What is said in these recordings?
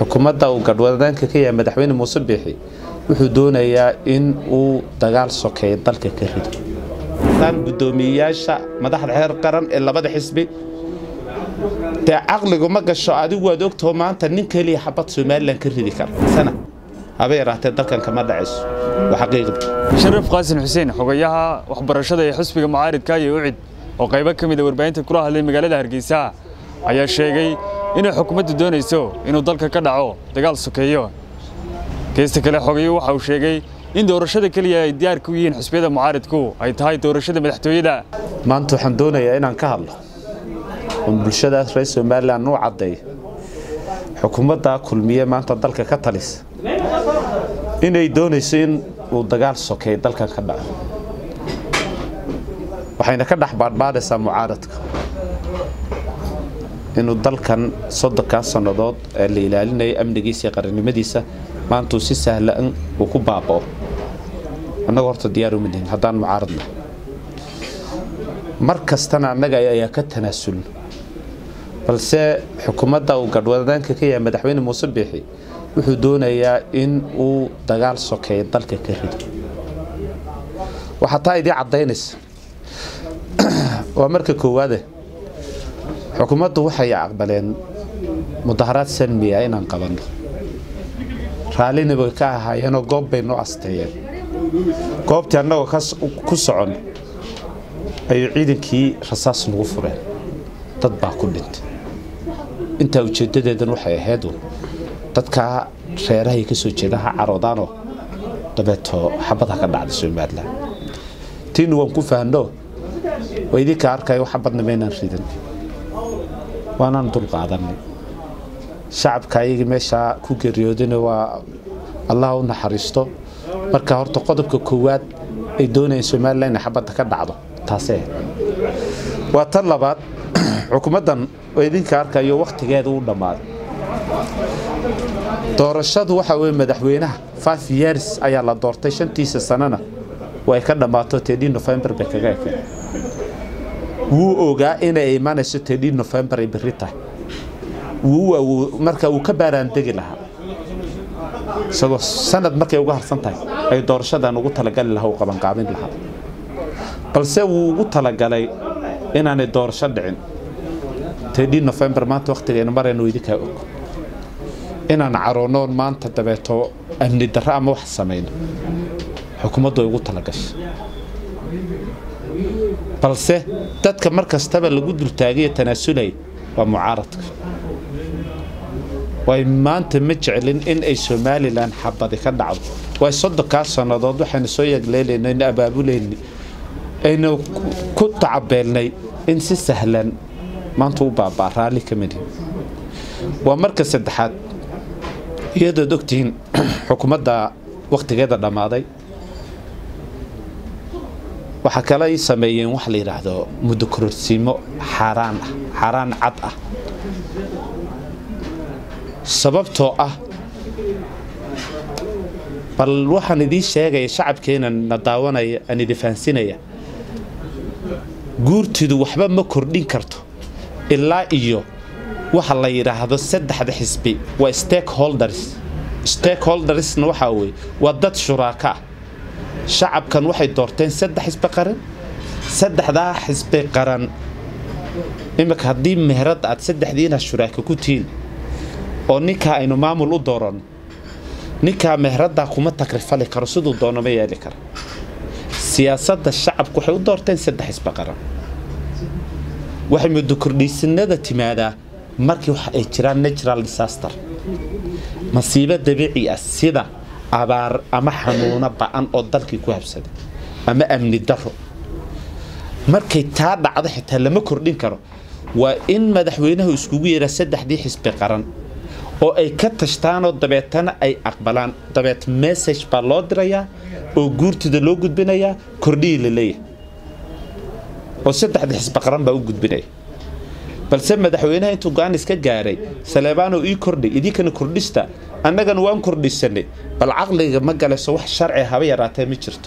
xukuumadda uu gadhwadaanka ka yahay madaxweyne muuse biixi wuxuu doonayaa in uu dagaal sokeeyo dalka ka rido daan guddoomiyeyaasha madaxda xeer qaran ee labada xisbi dee caqligu ma gasho adigu waad ogtaho maanta nin keliya xabad somalilan ka ridi kara sana haba yaraatee dalkan kama dhacayso waa xaqiiqda sharaf qaasin xuseen xogayaha waxbarashada ee xisbiga mucaaridka iyo ucid oo qaybo ka mida warbaahinta kula hadlay magaalada hargeysa ayaa sheegay inay xukuumaddu doonayso inuu dalka ka dhaco dagaal sokeeyo geesta kale xogayo waxa uu sheegay in doorashada keliya ay diyaar ku yihiin xisbiyada mucaaridku ay tahay doorashada madaxtooyada maanta waxaan doonayaa inaan ka hadlo oon bulshadaas reer somalilan u caddeeyo xukuumadda kulmiye maanta dalka ka talisa inay doonayso in uu dagaal sokeeyo dalkan ka dhaco waxayna ka dhex baadhbaadhaysaa mucaaradka inuu dalkan soddonkaa sannadood ee la ilaalinaya amnigiisa iyo qarannimadiisa maantuu si sahlan uu ku baaba'o annaga horta diyaar uma nihin haddaan mucaaradna mar kastana annaga ayaa ka tanaasulno balse xukuumadda uu gadhwadaanka ka yahay madaxweyne muuse biixi wuxuu doonayaa in uu dagaal sokeeyo dalka ka rido waxaa taa idii caddaynaysa waa marka koowaade xukuumaddu waxay aqbaleen mudaharaad salmiya inaan qabanno raallina bay ka ahaayeenoo goob bay noo asteeyeen goobtii annagoo ku socon ayuu ciidankii rasaas nagu fureen dad baa ku dhintay intaa ujeeddadeedan waxay ahayd dadkaa reerahay ka soo jeeda ha caroodaanoo dabeeto xabadha ka dhacda somalilan tiina waan ku fahanno waa idinka arkayo xabadna maynaan ridan waanaan dul qaadanay shacabka ayagii meeshaa ku geeriyoodina waa allah u naxariisto marka horta qodobka koowaad ay doonayeen somalilan inay xabadda ka dhacdo taasee waa tan labaad xukuumaddan oo idinka arkayo wakhtigeeda u dhammaaday doorashadu waxa weye madaxweynaha five years ayaa la doortay shantiisa sanana way ka dhammaato tedii november bay kaga ekeen wuu ogaa inay imanayso tedii november ay berri tahay marka uu ka baaraandegi lahaa isagoo sanad markay uga harsan tahay ay doorashadan ugu talagali lahaa u qabanqaabin lahaa balse wuu ugu talagalay inaanay doorasho dhicin tedii november maanta wakhtigaynu maraynu idinkaa og inaan caroonoon maanta dabeeto amni darro ama wax samayno xukuumaddu ay ugu talagashay balse dadka mar kastaba lagu dultaagayo tanaasulaya waa mucaaradka way maanta ma jeclin in ay somalilan xabadi ka dhacdo way soddonkaa sannadood waxaynu soo yagleelayna aynu abaabulayna aynu ku tacabeelnay in si sahlan maanta u baabaa raalli ka midhi waa marka saddexaad iyadood ogtihiin xukuumadda wakhtigeeda dhammaaday waxaa kale ay sameeyeen wax la yidhaahdo muddo kororsiimo xaaraan ah xaaraan cad ah sababtoo ah bal waxaan idiin sheegaya shacabkeena na daawanaya aan idi fahansinaya guurtidu waxba ma kordhin karto ilaa iyo waxa la yidhaahdo saddexda xisbi waa stakeholders stakeholdersna waxaa weye waa dad shuraaka ah shacabkan waxay doorteen saddex xisbi qaran saddexdaa xisbi qaran iminka haddii meherad aad saddexdiina shuraaka ku tihiin oo ninkaa aynu maamul u dooranno ninkaa meheraddaa kuma takrifali karo siduu doono ma yeeli kara siyaasadda shacabku waxay u doorteen saddex xisbi qaran waxay muddo kordhiisanada timaadaa markii waxa ay jiraan natural disaster masiibo dabiici ah sida abaar ama xanuuno ba'an oo dalkii ku habsaday ama amni daro markay taa dhacdo xitaa lama kordhin karo waa in madaxweynahu iskugu yeeraa saddexdii xisbi qaran oo ay ka tashtaanoo dabeetana ay aqbalaan dabeet message baa loo dirayaa oo guurtida loo gudbinayaa kordhihii la leeyahay oo saddexda xisbi qaran baa u gudbinaya balse madaxweynaha intuu go-aan iska gaaray saleebaano ii kordhay idinkana kordhista annagana waan kordhisanay bal caqliga ma galayso wax sharci haba yaraatee ma jirto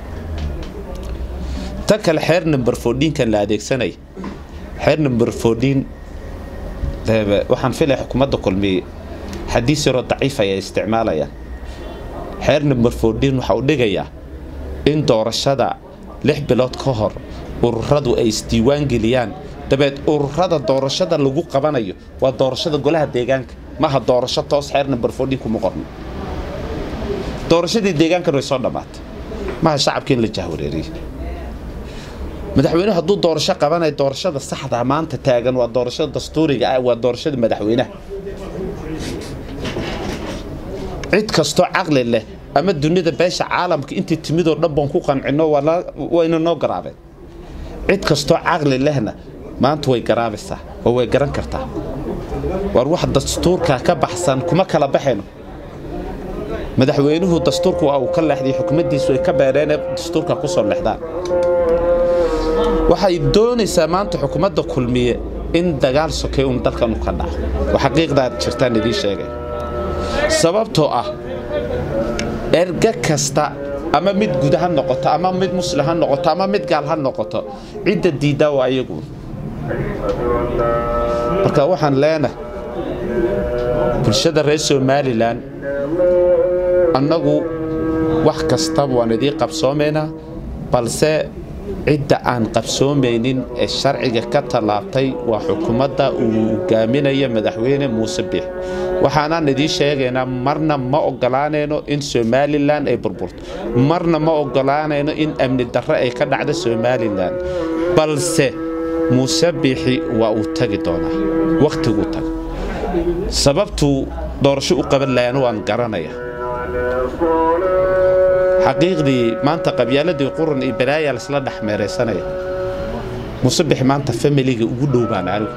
tan kale xeer number fourdiinkan la adeegsanaya xeer number fourdiin waxaan filaya xukuumadda kulmiye xadiis yaroo daciif ayay isticmaalayaan xeer number fourteen waxa uu dhigayaa in doorashada lix bilood ka hor ururadu ay isdiiwaan geliyaan dabeed ururada doorashada lagu qabanayo waa doorashada golaha deegaanka maaha doorasho toos xeer number fourteen kuma qorno doorashadii deegaankan way soo dhammaatay maaha shacabka in la jahwareeriyo madaxweynuhu hadduu doorasho qabanayo doorashada saxda maanta taagan waa doorashada dastuuriga ah waa doorashada madaxweynaha cid kastoo caqli leh ama dunida beesha caalamka intii timidoo dhan baan ku qancino wayna noo garaabeen cid kastoo caqli lehna maanta way garaabaysaa oo way garan kartaa war wax dastuurka ka baxsan kuma kala baxayno madaxweynuhu dastuurku waa uu ka leexday xukumaddiisu ay ka beereenee dastuurka ku soo leexdaan waxay doonaysaa maanta xukuumadda kulmiye in dagaal sokay uun dalkan u ka dhaco oo xaqiiqdaad jirtaan idiin sheegay sababtoo ah erga kasta ama mid guda ha noqoto ama mid muslim ha noqoto ama mid gaal ha noqoto cidda diiddaa waa ayagu marka waxaan leenahay bulshada reer somalilan annagu wax kastaba waan idiin qabsoomaynaa balse cidda aan qabsoomaynin ee sharciga ka tallaabtay waa xukuumadda uu hogaaminaya madaxweyne muuse biix waxaanaan idiin sheegaynaa marna ma ogolaanayno in somalilan ay burburto marna ma ogolaanayno in amni darre ay ka dhacdo somalilan balse muuse biixi waa uu tagi doonaa wakhtiguu taga sababtuu doorasho u qaban lahaana waan garanaya xaqiiqdii maanta qabyaaladii quran iyo balaayaa laisla dhex meeraysanaya musabix maanta familiga ugu dhow baan anigu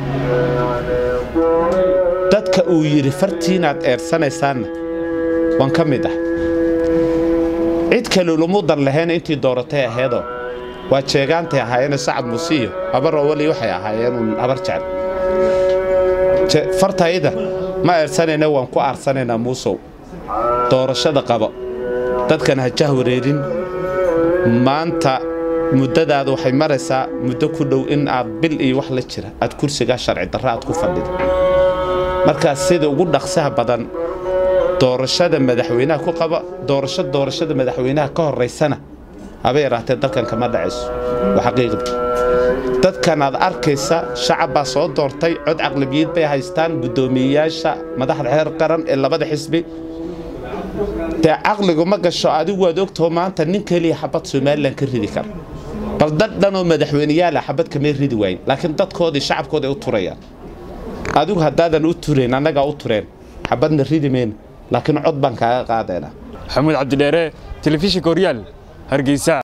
dadka uu yidhi fartiinaad eersanaysaanna waan ka mid ah cid kale lumudan lahayn intii dooratay aheedoo waa jeegaantay ahaayeen sacad musiiyo habaroo weli waxay ahaayeen uun habar jecel fartayda ma eersanayna waan ku aarsanaynaa muusow doorashada qabo dadkan ha jahwareerin maanta muddadaada waxay maraysaa muddo ku dhow in aad bil iyo wax la jira aad kursigaa sharci darra aad ku fadhida markaas sida ugu dhaqsaha badan doorashada madaxweynaha ku qaba doorasho doorashada madaxweynaha ka horaysana haba yaraatee dalkan kama dhacayso waa xaqiiqda dadkan aad arkaysa shacab baa soo doortay cod caqlabiyad bay haystaan guddoomiyeyaasha madaxda xeer qaran ee labada xisbi dee caqligu ma gasho adigu waad ogtaho maanta nin keliya xabad somalilan ka ridi kara bal dad dhanoo madaxweyneyaala xabad kamay ridi waayin laakiin dadkoodii shacabkooda ay u turayaan adigu haddaadan u turayn annagaa u tureen xabadna ridi mayna laakiin cod baan kaaga qaadaynaa maxamuud cabdidheere telefishinka horyaal hargeysa